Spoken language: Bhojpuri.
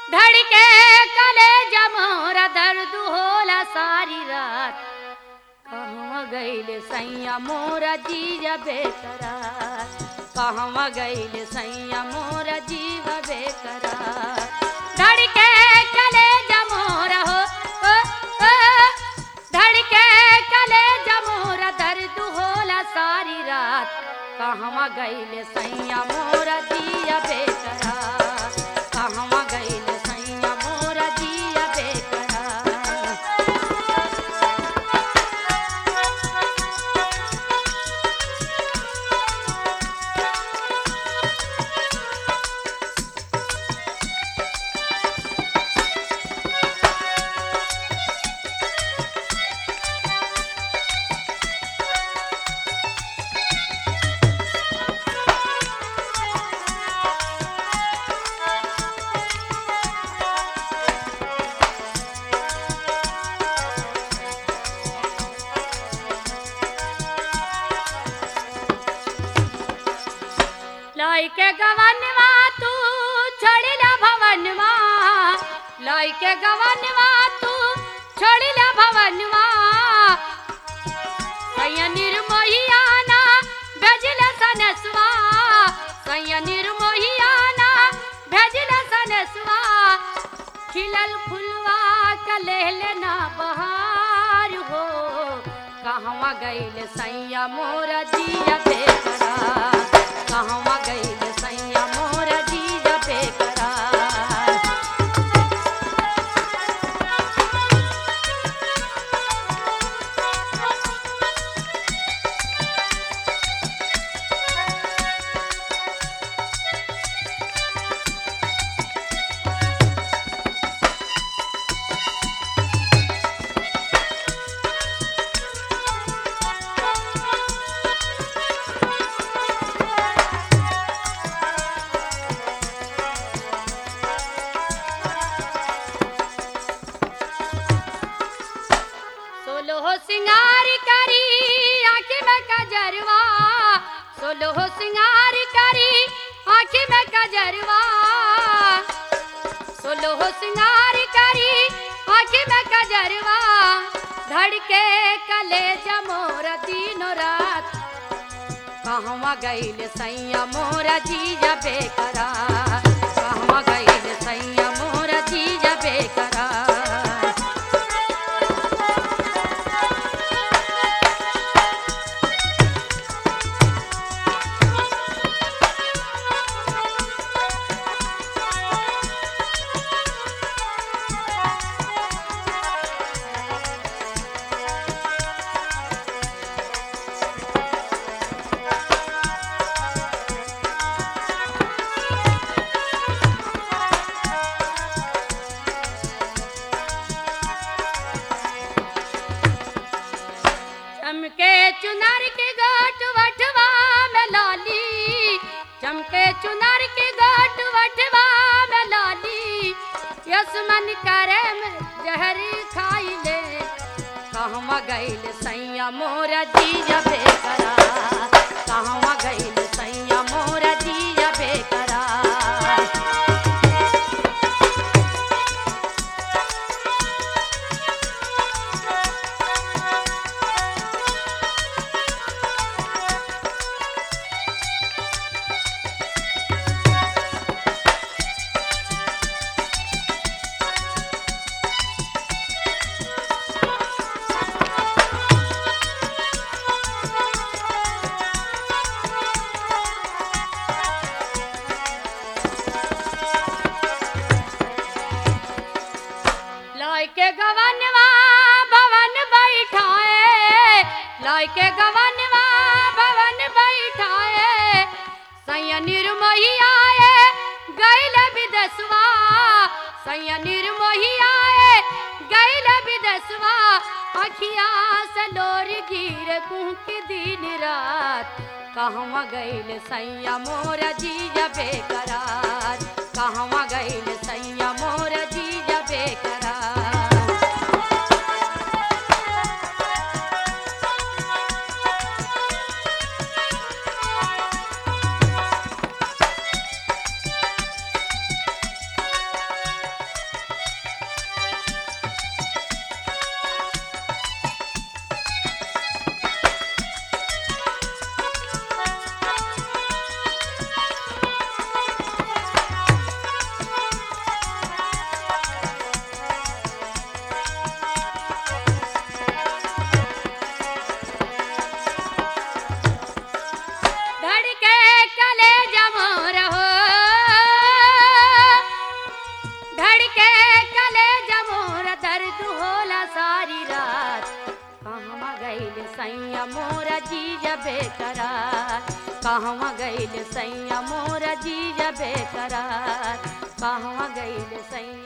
धड़के कले जमोरा दर्द होला सारी रात कहवा गईले सैया मोरा जीजा बेकरार कहवा गईले सैया मोरा जीवा बेकरार धड़के कले जमोरा हो ओ, ओ, धड़के कले जमोरा दर्द होला सारी रात कहवा गईले सैया मोरा जिया बेकरार कहवा गईले सैया मोरा जिया बेकरार लाइके गवनवा तू छोड़िला भवनवा लाइके गवनवा तू छोड़िला भवनवा सैया निर्मोहियाना भेजला सनसवा सैया निर्मोहियाना भेजला सनसवा खिलल फुलवा कलेले ना बहार हो कहवा गईल सैया मोरा जिया बेकरार कहवा गईल सैया मोरा जिया बेकरार सोलो हो सिंगार करी आँखी में कजरवा सोलो हो सिंगार करी आँखी में कजरवा सोलो हो सिंगार करी आँखी में कजरवा धड़के कले जमोर दिनो रात कहवा गईल सैया मोरा जीजा बेकरार कहवा गईल सैया मोरा जीजा बेकरार चमके चुनर के गोट वटवा में लाली चमके चुनर के गोट वटवा में लाली यस मन करे में जहर खाई ले कहवा गईल सैया मोरा जीजा बेकरार कहवा गईल सैया मोरा जीजा बेकरार लय के गवनवा भवन बैठाए लय के गवनवा भवन बैठाए सैया निर्मोही आए गैल विदसवा सैया निर्मोही आए गैल विदसवा अखिया से लोर गिर कुहक दिन रात कहवा गईल सैया मोरा जीजा बेकरार कहवा गईल सैया मोरा जीजा बेकरार धड़के कले जमोर दर्द होला सारी रात कहवा गइल सैया मोर जीज बेकरार कहवा गइल सैया मोर जीज बेकरार कहवा गइल सैया